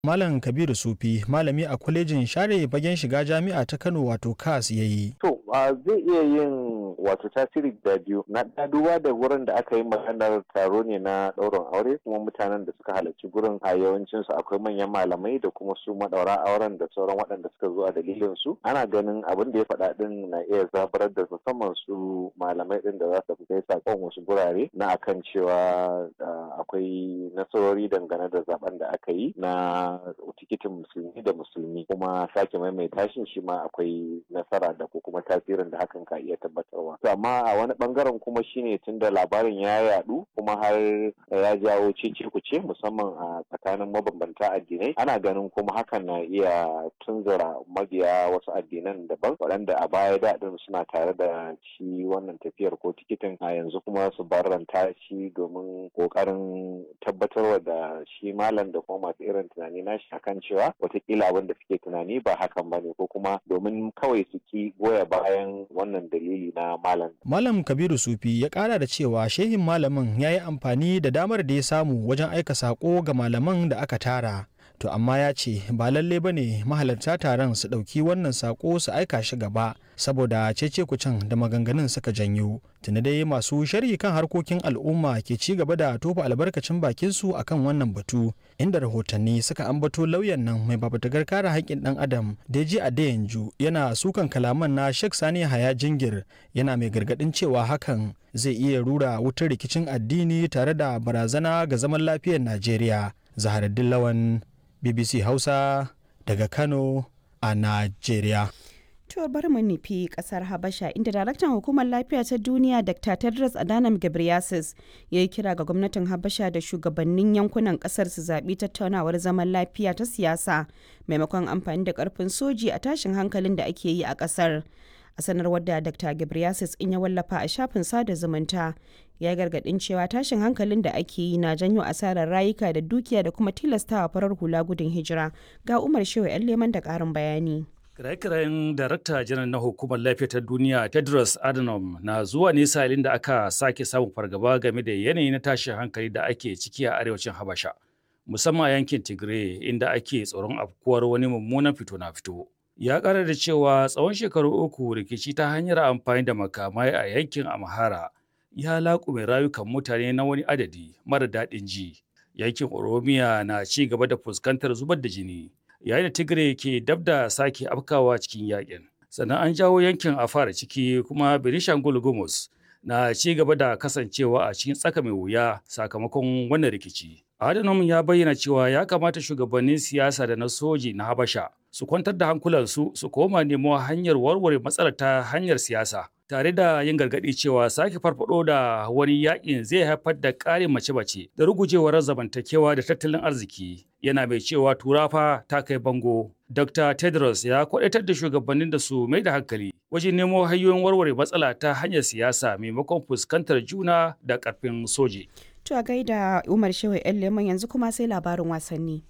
Malam Kabiru Sufi malami a kwalejin share bagen shiga jami'a ta Kano wato KAS ya yi. To zai iya yin wato tasiri da biyu na duba da wurin da aka yi maganar taro ne na ɗaurin aure kuma mutanen da suka halarci gurin a yawancin su akwai manyan malamai da kuma su madaura auren da sauran waɗanda suka zo a dalilin su ana ganin abin da ya faɗa din na iya zabarar da musamman su malamai din da za su kai sakon wasu gurare na akan cewa akwai nasarori dangane da zaben da aka yi na tikitin musulmi da musulmi kuma sake maimaita shi shi ma akwai nasara da ko kuma tasirin da hakan ka iya tabbatarwa to amma a wani bangaren kuma shine tunda labarin ya yadu kuma har ya jawo cece kuce musamman a tsakanin mabambanta addinai ana ganin kuma hakan na iya tunzura mabiya wasu addinan daban waɗanda a baya daɗin suna tare da shi wannan tafiyar ko tikitin a yanzu kuma su barranta shi domin ƙoƙarin tabbatarwa da shi malam da kuma masu irin tunani nashi akan cewa watakila abin da suke tunani ba hakan ba ne ko kuma domin kawai su ki goya bayan wannan dalili na malam. Malam Kabiru Sufi ya kara da cewa shehin malamin ya yi amfani da damar da ya samu wajen aika sako ga malaman da aka tara. To amma ya ce ba lalle ba ne mahalarta taron su ɗauki wannan sako su aika shi gaba saboda cece kucin da maganganun suka janyo. Tuni dai masu sharhi kan harkokin al'umma ke ci gaba da tofa albarkacin bakinsu akan wannan batu inda rahotanni suka ambato lauyan nan mai babatagar kare haƙƙin ɗan adam Deji Adeyanju yana sukan kalaman na Sheikh Sani Haya Jingir yana mai gargaɗin cewa hakan zai iya rura wutar rikicin addini tare da barazana ga zaman lafiyar Najeriya. Zaharaddin Lawan BBC Hausa daga Kano a Najeriya. To bari mu nufi kasar Habasha inda daraktan hukumar lafiya ta duniya Dr. Tedros Adhanom Ghebreyesus ya yi kira ga gwamnatin Habasha da shugabannin yankunan kasar su zaɓi tattaunawar zaman lafiya ta siyasa maimakon amfani da ƙarfin soji a tashin hankalin da ake yi a ƙasar. A sanarwar da Dr. Ghebreyesus in ya wallafa a shafin sada zumunta ya gargaɗin cewa tashin hankalin da ake yi na janyo asarar rayuka da dukiya da kuma tilastawa farar hula gudun hijira ga Umar Shehu 'yan leman da ƙarin bayani. Kiraye-kirayen Darakta Janar na Hukumar Lafiya ta Duniya Tedros Adhanom na zuwa ne salin da aka sake samun fargaba game da yanayi na tashin hankali da ake ciki a arewacin Habasha, musamman a yankin Tigray inda ake tsoron afkuwar wani mummunan fito na fito. Ya ƙara da cewa tsawon shekaru uku rikici ta hanyar amfani da makamai a yankin Amhara ya laƙume rayukan mutane na wani adadi mara daɗin ji. Yankin Oromiya na ci gaba da fuskantar zubar da jini. yayin da tigray ke dab da sake afkawa cikin yakin sannan an jawo yankin a fara ciki kuma benishangul gumus na ci gaba da kasancewa a cikin tsaka mai wuya sakamakon wannan rikici adhanom ya bayyana cewa ya kamata shugabannin siyasa da na soji na habasha su kwantar da hankulansu su koma nemo hanyar warware matsalar ta hanyar siyasa tare da yin gargaɗi cewa sake farfado da wani yakin zai haifar da ƙarin mace-mace da rugujewar zamantakewa da tattalin arziki yana mai cewa turafa ta kai bango dr tedros ya kwadaitar da shugabannin da su mai da hankali wajen nemo hanyoyin warware matsala ta hanyar siyasa maimakon fuskantar juna da ƙarfin soji to a gaida umar shehu yan leman yanzu kuma sai labarin wasanni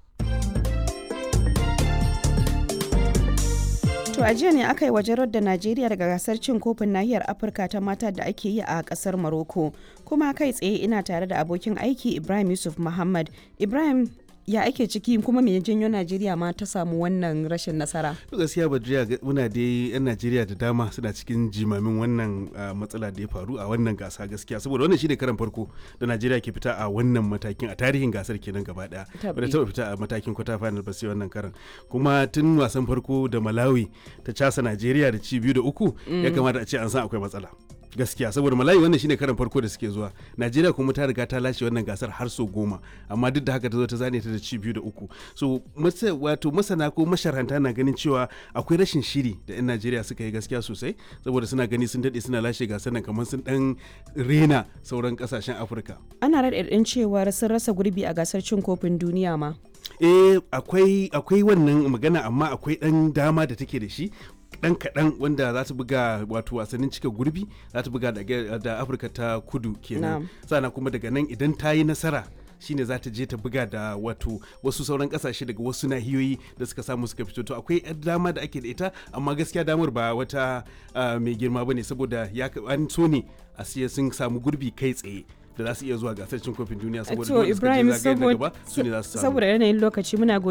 To a jiya ne aka yi wajen da Najeriya daga gasar cin kofin nahiyar Afirka ta mata da ake yi a kasar Morocco. Kuma kai tsaye ina tare da abokin aiki Ibrahim Yusuf Muhammad. Ibrahim ya ake ciki kuma me janyo Najeriya ma ta samu wannan rashin nasara? gaskiya Badriya muna dai yan Najeriya da dama suna cikin jimamin wannan matsala da ya faru a wannan gasa gaskiya saboda wannan shine karan farko da Najeriya ke fita a wannan matakin a tarihin gasar kenan gaba daya. Bada taba fita a matakin kwata final ba sai wannan karan. Kuma tun wasan farko da Malawi ta casa Najeriya da ci biyu da uku ya kamata a ce an san akwai matsala. gaskiya saboda malayi wannan shine karan farko da suke zuwa najeriya kuma ta riga ta lashe wannan gasar har so goma amma duk da haka ta zo ta zane ta da ci biyu da uku so wato masana ko masharanta na ganin cewa akwai rashin shiri da yan najeriya suka yi gaskiya sosai saboda suna gani sun daɗe suna lashe gasar nan kamar sun dan rena sauran kasashen afirka ana raɗaɗin cewar sun rasa gurbi a gasar cin kofin duniya ma eh akwai akwai wannan magana amma akwai ɗan dama da take da shi dan kaɗan wanda za ta buga wato wasannin cika gurbi za ta buga da afirka ta kudu kenan sannan kuma daga nan idan ta yi nasara shine za ta je ta buga da wato wasu sauran kasashe daga wasu nahiyoyi da suka samu suka fito to akwai dama da ake da ita amma gaskiya damar ba wata mai girma bane saboda ya an so ne a siya sun samu gurbi kai tsaye da za su iya zuwa gasar cin kofin duniya saboda to dole suka je ibrahim zagayen na gaba su ne za su samu saboda yanayin lokaci muna